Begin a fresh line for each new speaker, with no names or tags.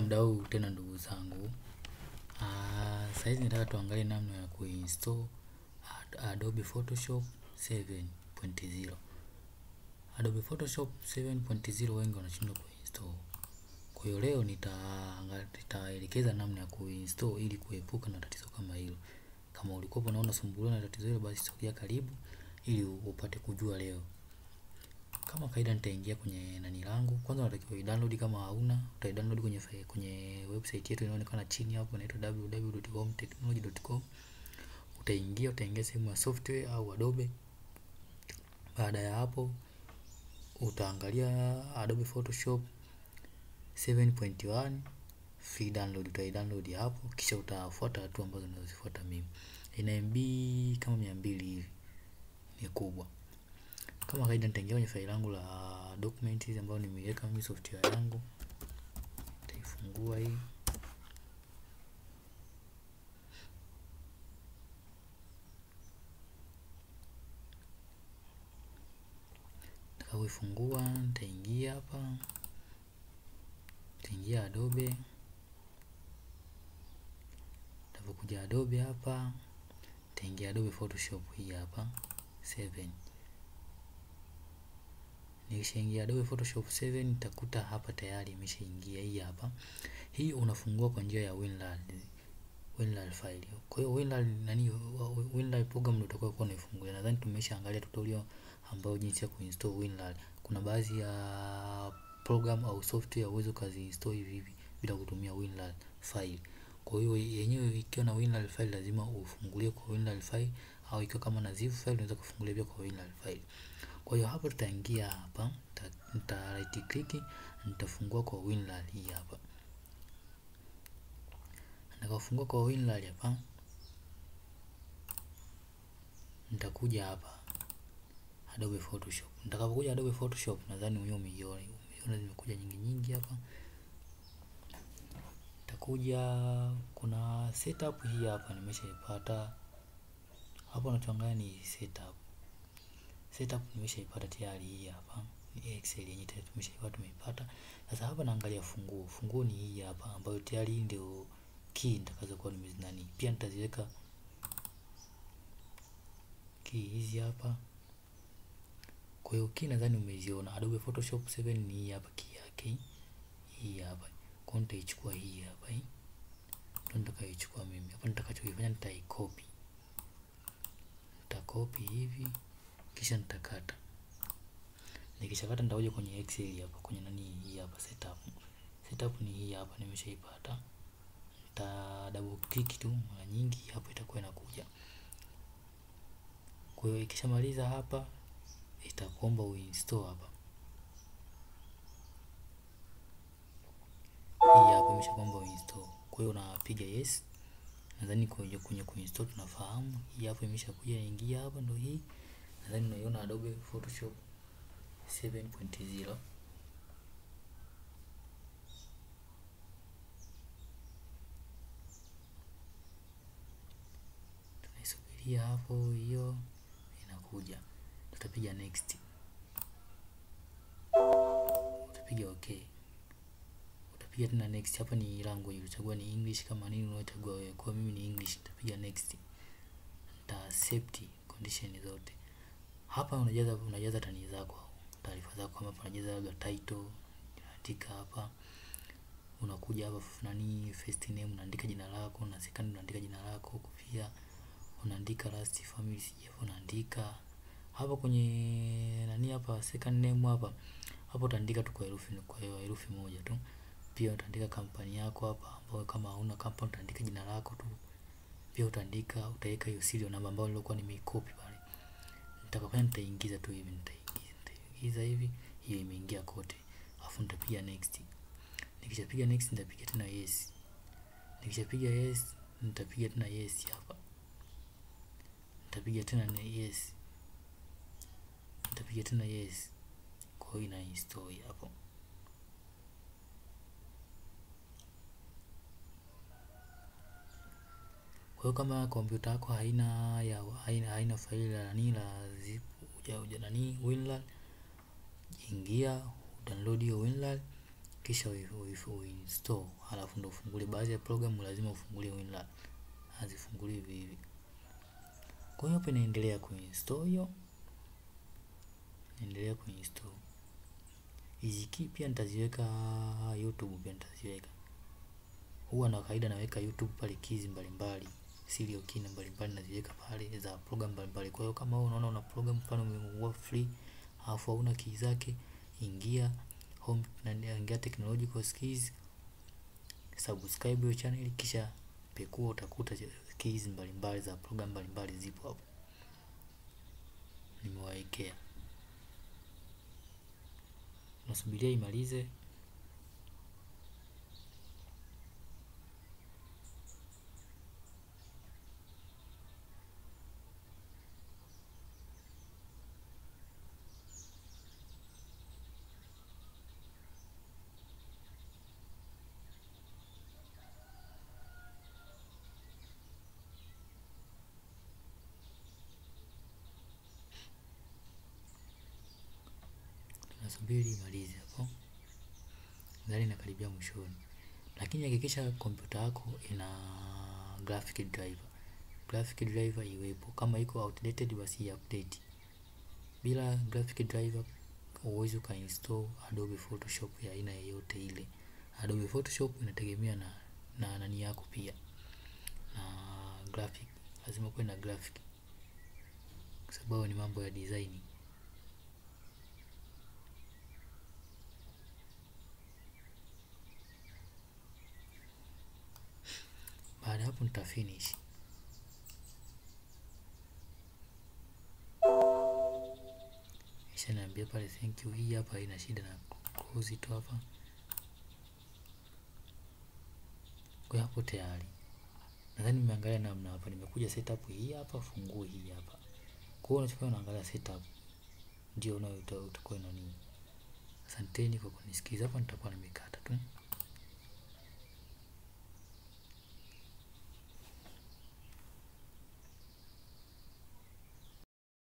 muda huu tena ndugu zangu. Saizi nataka tuangalie namna ya kuinstall Adobe Photoshop 7.0. Adobe Photoshop 7.0 wengi wanashindwa kuinstall. Kwa hiyo leo nitaelekeza namna ya kuinstall ili kuepuka na tatizo kama hilo. Kama ulikuwa unaona sumbuliwa na tatizo hilo basi sogea karibu ili upate kujua leo. Kama kawaida nitaingia kwenye nani langu. Kwanza unatakiwa i-download kama hauna, utai-download kwenye kwenye website yetu inaonekana chini hapo inaitwa www.homtechnology.com. Utaingia, utaingia sehemu ya software au Adobe. Baada ya hapo utaangalia Adobe Photoshop 7.1 free download, utai-download hapo kisha utafuata hatua ambazo ninazozifuata mimi. Ina MB kama 200 hivi. Ni kubwa. Kama kawaida nitaingia kwenye faili langu la documents ambayo nimeiweka mimi software yangu. Nitaifungua hii. Nitakapoifungua nitaingia hapa. Nitaingia Adobe. Nitapokuja Adobe hapa, nitaingia Adobe Photoshop hii hapa 7. Nikishaingia Adobe Photoshop 7 nitakuta hapa tayari imeshaingia hii hapa. Hii unafungua kwa njia ya WinRAR. WinRAR file. Kwa hiyo WinRAR nani WinRAR program ndio utakuwa kwa unaifungulia. Nadhani tumeshaangalia tutorial ambayo jinsi ya kuinstall WinRAR. Kuna baadhi ya program au software uwezo kazi install hivi hivi bila kutumia WinRAR file. Kwa hiyo yenyewe ikiwa na WinRAR file lazima ufungulie kwa WinRAR file au ikiwa kama na zip file unaweza kufungulia pia kwa WinRAR file. Kwa hiyo hapa tutaingia hapa, nita right click, nitafungua kwa WinRAR hii hapa. Nitakafungua kwa WinRAR hapa. Nitakuja hapa Adobe Photoshop. Nitakapokuja Adobe Photoshop nadhani wewe umeiona, umeiona zimekuja nyingi nyingi hapa. Nitakuja kuna setup hii hapa nimeshaipata. Hapo unachoangalia ni setup. Setup nimeshaipata tayari hii hapa. Ni Excel yenyewe tayari tumeshaipata tumeipata. Sasa hapa naangalia funguo. Funguo ni hii hapa ambayo tayari hii ndio key nitakazokuwa nimezinani. Pia nitaziweka key hizi hapa. Kwa hiyo key nadhani umeziona. Adobe Photoshop 7 ni hii hapa key yake. Hii hapa. Kwa hiyo nitaichukua hii hapa hii. Ndio nitakaichukua mimi. Hapa nitakachokifanya nitaicopy. Nitakopi hivi kisha nitakata. Nikishakata nitakuja kwenye Excel hapa kwenye nani hii hapa setup. Setup ni hii hapa nimeshaipata. Nita double click tu mara nyingi hapo itakuwa inakuja. Kwa hiyo ikishamaliza hapa itakuomba uinstall hapa. Hii hapa imeshakuomba uinstall. Kwa hiyo unapiga yes. Nadhani kwenye kwenye kuinstall tunafahamu. Hii hapa imeshakuja ingia hapa ndio hii. Nadhani unaiona Adobe Photoshop 7.0. Tunaisubiria hapo hiyo inakuja. Tutapiga next. Utapiga okay. Utapiga tena next. Hapa ni language, utachagua ni English kama nini unachagua wewe. Kwa mimi ni English, nitapiga next. Nita accept condition zote. Hapa unajaza unajaza tani zako, taarifa zako kama hapa unajaza labda title, unaandika hapa. Unakuja hapa nani first name unaandika jina lako, na second unaandika jina lako, pia unaandika last family sijui unaandika. Hapa kwenye nani hapa second name hapa. Hapo utaandika tu kwa herufi kwa hiyo herufi moja tu. Pia utaandika kampani yako hapa ambayo kama hauna kampani utaandika jina lako tu. Pia utaandika utaweka hiyo serial namba ambayo nilikuwa nimeikopi pale. Nitakapofanya nitaingiza tu hivi nitaingiza nitaingiza hivi hiyo imeingia kote. Alafu nitapiga next. Nikishapiga next nitapiga tena yes. Nikishapiga yes nitapiga tena yes hapa. Nitapiga tena yes. Nitapiga tena yes. Kwa hiyo ina install hapo. Kwa hiyo kama kompyuta yako haina ya haina, haina faili la nani la zip uja uja nani WinRAR, ingia download hiyo WinRAR kisha uinstall, halafu ndo ufungulie. Baadhi ya programu lazima ufungulie WinRAR, hazifunguli hivi hivi. Kwa hiyo hapa inaendelea kuinstall hiyo, naendelea kuinstall. Hizi key pia nitaziweka YouTube, pia nitaziweka. Huwa na kawaida naweka YouTube pale keys mbalimbali, serial key mbalimbali naziweka pale za program mbalimbali. Kwa hiyo kama wewe unaona una program mfano umefungua free alafu hauna key zake, ingia home na ingia technological skills, subscribe hiyo channel, kisha pekua, utakuta keys mbalimbali za program mbalimbali zipo hapo, nimewaekea. Nasubiria imalize. Nasubiri imalize hapo, gari inakaribia mwishoni, lakini hakikisha kompyuta yako ina graphic driver. Graphic driver iwepo, kama iko outdated basi update. Bila graphic driver huwezi ukainstall Adobe Photoshop ya aina yoyote ile. Adobe Photoshop inategemea na na nani yako pia na graphic, lazima kuwe na graphic kwa sababu ni mambo ya design. Baada hapo nita finish. Kisha niambia pale thank you. Hii hapa haina shida na close tu hapa. Kwa hapo tayari. Nadhani nimeangalia namna hapa, nimekuja setup hii hapa, funguo hii hapa. Kwa hiyo unachofanya unaangalia setup ndio unayo utakuwa na nini. Asanteni kwa kunisikiza, hapa nitakuwa nimekata tu.